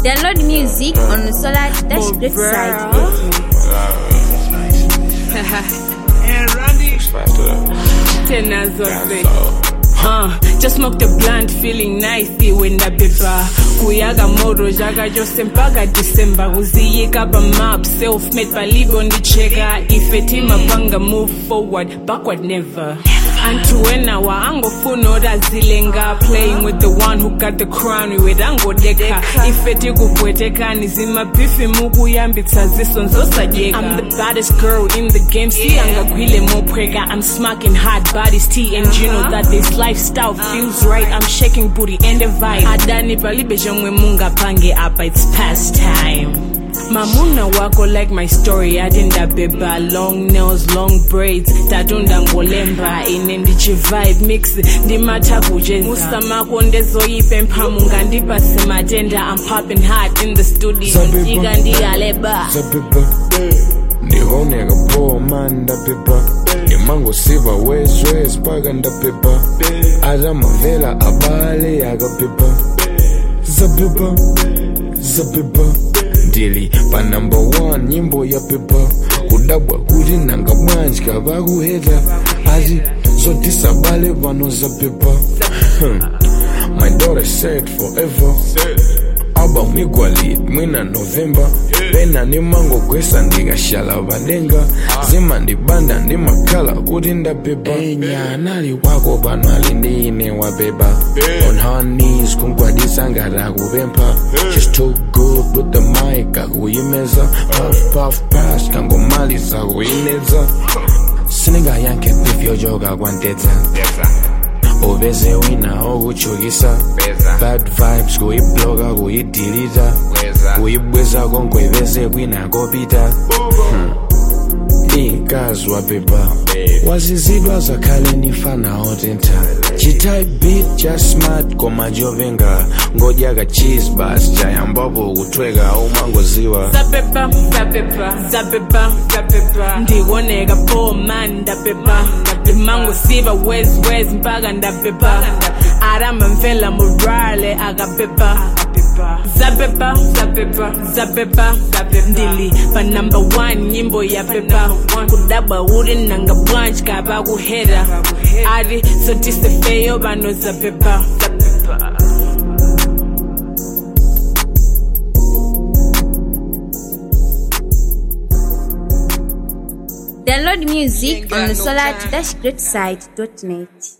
Download music on the Solar Dash Great site. And Randy, tena zote so Uh, just smoke the blunt feeling nice iwenda beba kuyaga moro zvaga chose mpaka december kuziyika pamap self-made palibo ndicheka ife timapanga move forward backward never antu wenawa angofuna otazilenga playing with the one who got the crown iwe tangodeka ife tikupwetekani zimabhifi mukuyambitsa ziso nzosajeka i'm the baddest girl in the game siyangagwile mophweka i'm smacking hard bodies t and you know that this lifestyle feels right i'm shaking booty and the vibe adani palibe zhomwe mungapange apa it's past time mamuna wako like my story ati ndabeba long nails long braids tatu ndangolemba ine ndichivibe mix ndimatha kucheza musamako ndezoyipe mphamu ngandipase matenda i'm popping hard in the studio Zabeba. ndika ndiyaleba zabeba ndihoneka poa mani ndabeba ndimangosiva wezwez paka ndabeba atamavela abale akabeba zabeba zabeba ndili pa number 1 nyimbo ya beba kudabwa kuti nanga bwanji kavakuheta ati zotisabale pano zabeba Hmm. my daughter said forever album igwalit mwina novemba pena nimangogwesa ndikashala padenga zimandibanda ndimakhala kuti ndabeba enya anali wako pano ali ndi ine wabeba on her knees kungwadisa ngati akupempha she's too good with the mic akuyimeza puff puff pass kangomaliza kuyineza sindingayankhe beef yojoka kwantedza uveze wina okuchukisa bad vibes kuyibloka kuyidilita kuyibweza konkweveze kwinakopita ikazi wabeba wazizidwa zakhale nifana otentha chitype beat cha smart koma jovenga ngodyaka cheese bas chayambapo kuthweka umangoziwa zabeba zabeba zabeba zabeba ndikoneka poor man ndabeba ndimangosiva wes wes mpaka ndabeba aramamvela morale akabeba zabeba zabeba zabeba ndili pa number one nyimbo ya beba kudabwa uri nanga blanche kaba kuhera ari sotisefeyo vano zabeba zabeba Download music on the Solar Dash Great site.net.